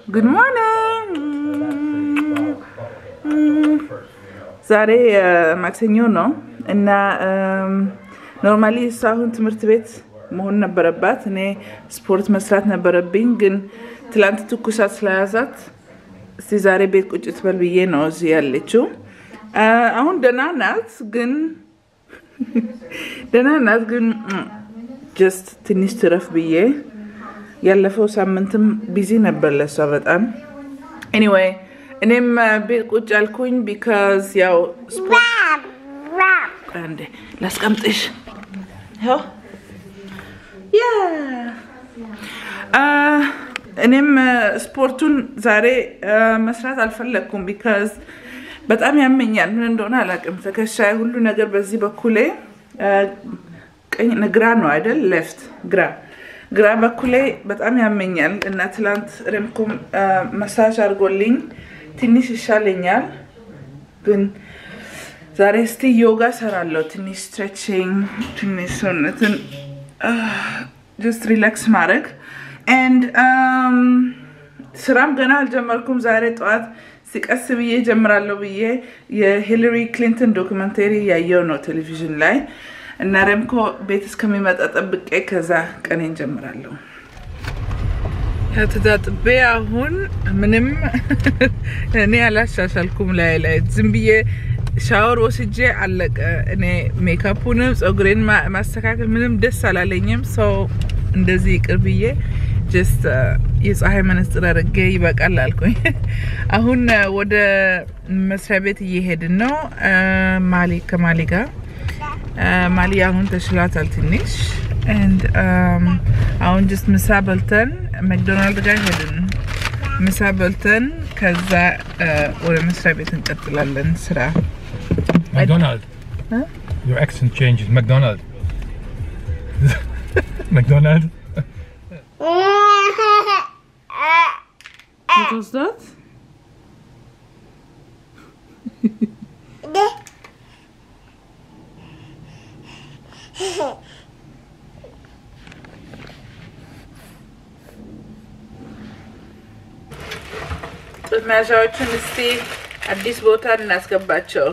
ጉድ ሞርኒንግ ዛሬ ማክሰኞ ነው እና ኖርማሊ እሷ አሁን ትምህርት ቤት መሆን ነበረባት። እኔ ስፖርት መስራት ነበረብኝ፣ ግን ትላንት ትኩሳት ስለያዛት እስቲ ዛሬ ቤት ቁጭ ትበል ብዬ ነው እዚህ ያለችው። አሁን ደህና ናት፣ ግን ደህና ናት፣ ግን ጀስት ትንሽ ትረፍ ብዬ ያለፈው ሳምንትም ቢዚ ነበር ለሷ በጣም ኤኒዌይ እኔም ቤት ቁጭ አልኩኝ ቢካዝ ያው ስፖርት አንዴ ላስቀምጥሽ ይኸው ያ እኔም ስፖርቱን ዛሬ መስራት አልፈለግኩም ቢካዝ በጣም ያመኛል ምን እንደሆነ አላውቅም ትከሻዬ ሁሉ ነገር በዚህ በኩሌ ቀኝ ግራ ነው አይደል ሌፍት ግራ ግራ በኩሌ በጣም ያመኛል እና ትላንት ረምኩም መሳጅ አድርጎልኝ ትንሽ ይሻለኛል። ግን ዛሬ እስቲ ዮጋ ሰራለሁ። ትንሽ ስትሬችንግ፣ ትንሽ ሰውነትን ጀስት ሪላክስ ማድረግ ኤንድ ስራም ገና አልጀመርኩም። ዛሬ ጠዋት ሲቀስ ብዬ ጀምራለሁ ብዬ የሂለሪ ክሊንተን ዶክመንተሪ ያየው ነው ቴሌቪዥን ላይ እና ረምኮ ቤት እስከሚመጣ ጠብቄ ከዛ ቀኔን ጀምራለሁ። ተጣጥቤ አሁን ምንም እኔ አላሻሻልኩም። ላይ ላይ ዝም ብዬ ሻወር ወስጄ አለቀ። እኔ ሜካፑንም ፀጉሬን ማስተካከል ምንም ደስ አላለኝም። ሰው እንደዚህ ይቅር ብዬ ጀስት የፀሐይ መነጽር አድርጌ ይበቃል አልኩኝ። አሁን ወደ መስሪያ ቤት እየሄድን ነው ማሊ ከማሊ ጋር ማሊ አሁን ተሽሏታል ትንሽ አሁን ጅስት ምሳ በልተን መክዶናልድ ጋር ሄድን። ምሳ በልተን ከዛ ወደ መስሪያ ቤት እንቀጥላለን ስራ። McDonald. Huh? Your accent changes. McDonald. McDonald. What was that? መያዣዎቹን እስቲ አዲስ ቦታ እናስገባቸው።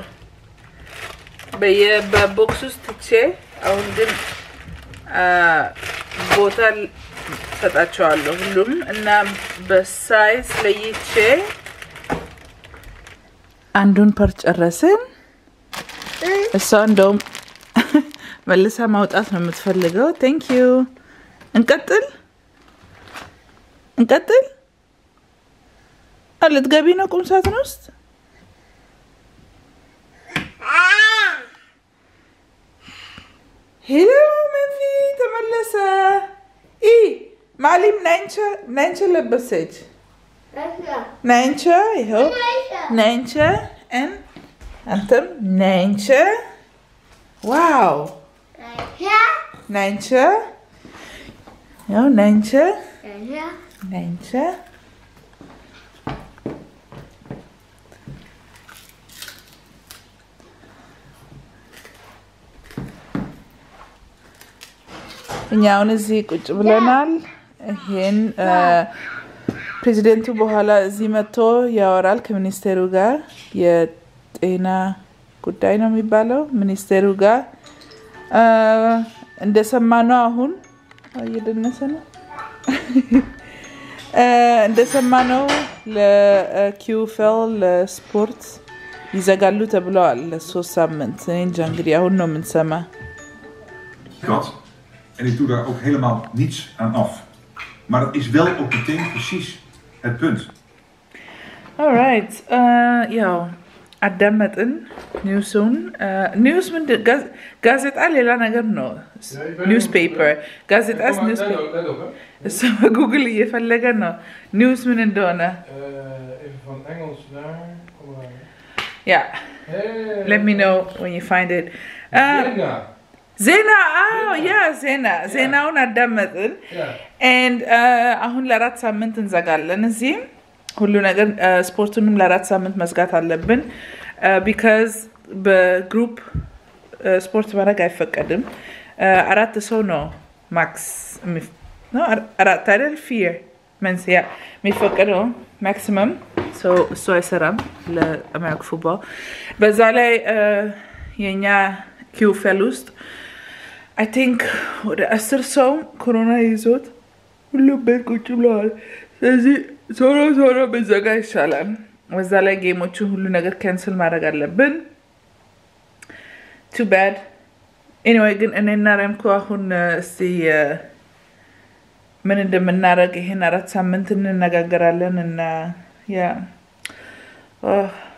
በቦክስ ውስጥ ትቼ አሁን ግን ቦታ ሰጣቸዋለሁ ሁሉም እና በሳይዝ ለይቼ አንዱን ፐር ጨረስን። እሷ እንደውም መልሳ ማውጣት ነው የምትፈልገው። ቴንክ ዩ። እንቀጥል እንቀጥል። ልትገቢ ነው ቁም ሳጥን ውስጥ? ሄሎ መንፊ ተመለሰ። ኢ ማሊም ናይንቸ ለበሰች። ናይንቸ ይኸው ናይንቸ ን አንተም ናይንቸ ዋው ናይንቸ ያው ናይንቸ ናይንቸ እኛ አሁን እዚህ ቁጭ ብለናል። ይሄን ፕሬዚደንቱ በኋላ እዚህ መጥቶ ያወራል ከሚኒስቴሩ ጋር የጤና ጉዳይ ነው የሚባለው ሚኒስቴሩ ጋር እንደሰማነው አሁን እየደነሰ ነው እንደሰማነው ለኪውፌል ለስፖርት ይዘጋሉ ተብለዋል ለሶስት ሳምንት። እኔ እንጃ እንግዲህ አሁን ነው የምንሰማ። kat. En ik doe daar ook helemaal niets aan af. Maar dat is wel ook meteen precies het punt. ኦራይት ያው አዳመጥን ኒውሱን። ኒውስ ምንድን ጋዜጣ ሌላ ነገር ነው። ኒውስ ፔፐር ጋዜጣስ ኒውስ ፔፐር እሱ በጉግል እየፈለገ ነው ኒውስ ምን እንደሆነ። even van Engels naar. Kom maar. ያ Hey. let me know when you find it. Uh, Jenna. ዜና አዎ ያ ዜና ዜናውን አዳመጥን Ja. ኤንድ አሁን ለአራት ሳምንት እንዘጋለን እዚህም ሁሉ ነገር ስፖርቱንም ለአራት ሳምንት መዝጋት አለብን ቢካዝ በግሩፕ ስፖርት ማድረግ አይፈቀድም አራት ሰው ነው ማክስ አራት አይደል ፊር መንስያ የሚፈቀደው ማክሲመም እሱ አይሰራም ለአሜሪካ ፉትቦል። በዛ ላይ የእኛ ኪውፌል ውስጥ አይ ቲንክ ወደ አስር ሰው ኮሮና ይዞት ሁሉም ቤት ቁጭ ብለዋል። ስለዚህ ቶሎ ቶሎ ብዘጋ ይሻላል። በዛ ላይ ጌሞችን ሁሉ ነገር ካንስል ማድረግ አለብን። ቱ ባድ ኤኒዌይ ግን እኔና ረምኮ አሁን እስቲ ምን እንደምናደርግ ይሄን አራት ሳምንት እንነጋገራለን እና ያ